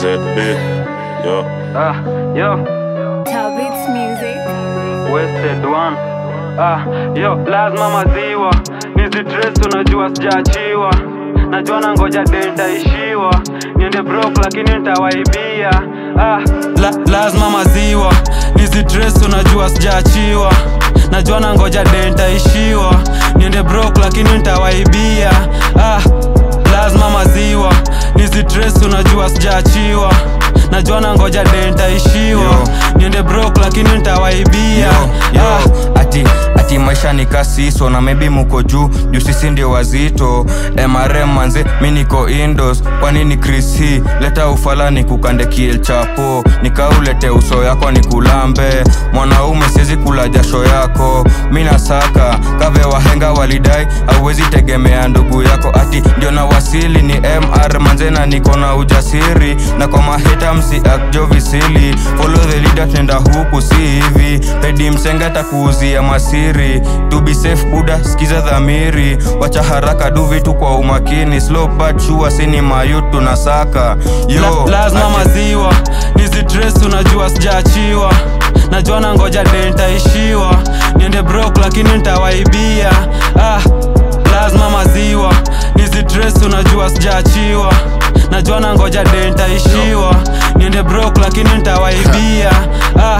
ZB, yo. Ah, yo, Talbot's music. wasted one. Ah, yo, lazima maziwa nizitres, unajua sijaachiwa, najua na ngoja denta ishiwa, niende broke lakini nitawaibia. Ah, la, lazima maziwa nizitres, unajua sijaachiwa, najua na ngoja denta ishiwa, niende broke lakini nitawaibia. Ah, lazima maziwa nizitres, unajua sijaachiwa najua na ngoja denta ishiwa Yo. niende broke lakini nitawaibia Yo, Ah. yo, ati ati maisha ni kasiso na maybe muko juu juu sisi ndio wazito mrm manze mi niko indos kwanini chris hii leta ufalani kukande kiel chapo nikaulete uso yako ni kulambe mwanaume siwezi kula jasho yako mi nasaka kave wahenga walidai auwezi tegemea ndugu yako ati ndio na wasili ni mr manze na niko na ujasiri na kwa maheta msi akjo visili follow the leader tenda huku si hivi pedi msenga takuuzia masiri to be safe buda skiza dhamiri wacha haraka du vitu kwa umakini slow but sure sini mayut tunasaka yo La, lazima ati- maziwa nizitres unajua sijaachiwa najua na ngoja denta ishiwa niende broke lakini nitawaibia ah, lazima maziwa nizitres unajua sijaachiwa najua na ngoja denta ishiwa niende broke lakini nitawaibia ah,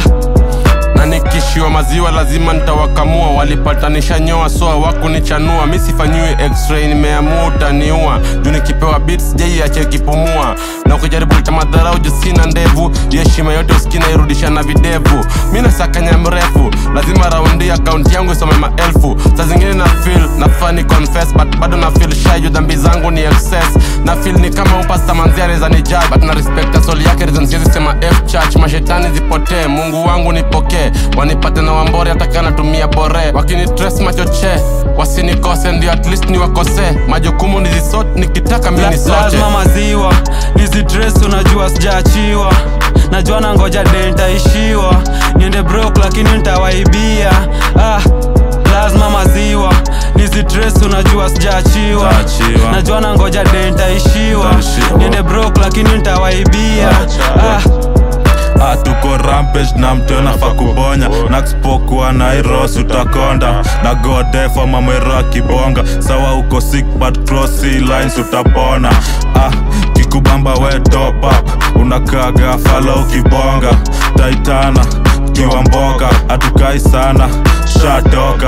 na nikishiwa maziwa lazima nitawakamua walipatanisha nyoa so hawakunichanua mi sifanyiwi x-ray nimeamua utaniua juu nikipewa beats jei ache kipumua na ukijaribu cha madharau juu sina ndevu juu heshima yote usikina irudisha na videvu mi nasakanya mrefu lazima raundi akaunti yangu isome maelfu saa zingine na feel nafaa ni confess but bado na feel shy juu dhambi zangu ni excess na feel ni kama upasta manzia anaweza ni judge but na respect soul yake reason siwezi sema f church mashetani zipotee mungu wangu nipokee wanipate na wambore hata kana natumia bore wakini tres machoche wasinikose ndio at least niwakosee majukumu nizisot nikitaka La- mini sote lazima maziwa nizitres unajua sijaachiwa najua na ngoja denta ishiwa niende broke lakini nitawaibia ah, lazima maziwa nizitres unajua sijaachiwa Sijaachiwa. najua na ngoja denta ishiwa Nitaishiwa. niende broke lakini nitawaibia ah, Ah, tuko rampage na mtu nafaa kubonya nakspokuwa na iros utakonda na godefa mamwero akibonga sawa uko sick but cross sea lines utapona ah, kikubamba we top up unakaga fala ukibonga taitana kiwa mboga hatukai sana shatoka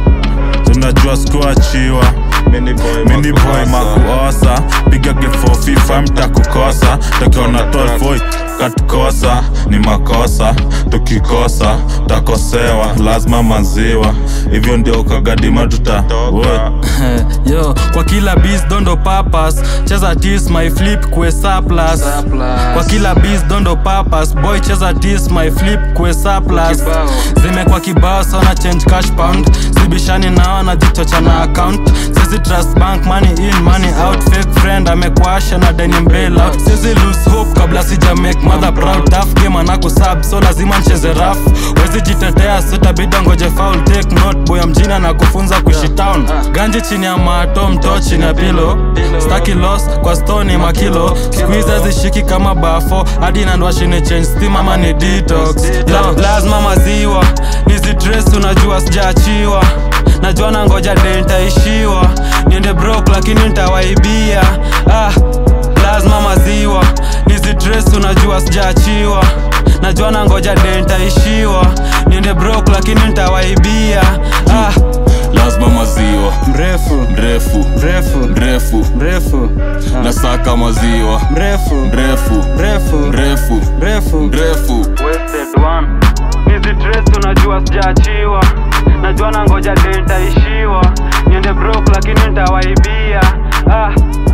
tunajua sikuachiwa mini boy makuosa piga gefo fifa mtakukosa takiona 12 boy katukosa ni makosa tukikosa takosewa lazima maziwa hivyo ndio ukagadima tuta Woy. yo kwa kila bis dondo papas cheza tis my flip kwe surplus kwa kila bis dondo papas boy cheza tis my flip kwe surplus zimekwa kibao sana change cash pound sibishani nao na jichocha na account sisi trust bank money in money out fake friend amekwasha na denim bail out sisi lose hope kabla sija make mother proud tough game anako sub so lazima ncheze raf wezi jitetea sitabida ngoje foul take note boy ya mjini na kufunza kuishi town ganji chini ya mato mto chini ya pilo staki loss kwa stoni makilo squeeze zishiki kama bafo hadi nandwa shini change steam ama ni detox La, lazima maziwa nizitres unajua sijaachiwa najua na ngoja denta ishiwa niende broke lakini nitawaibia ah, lazima maziwa nizitres unajua sijaachiwa najua na ngoja denta ishiwa niende broke lakini nitawaibia ah, lazima maziwa mrefu mrefu mrefu mrefu mrefu nasaka maziwa mrefu mrefu mrefu mrefu mrefu mrefu wasted one nizitres unajua sijaachiwa najua na ngoja denta ishiwa niende broke lakini nitawaibia ah,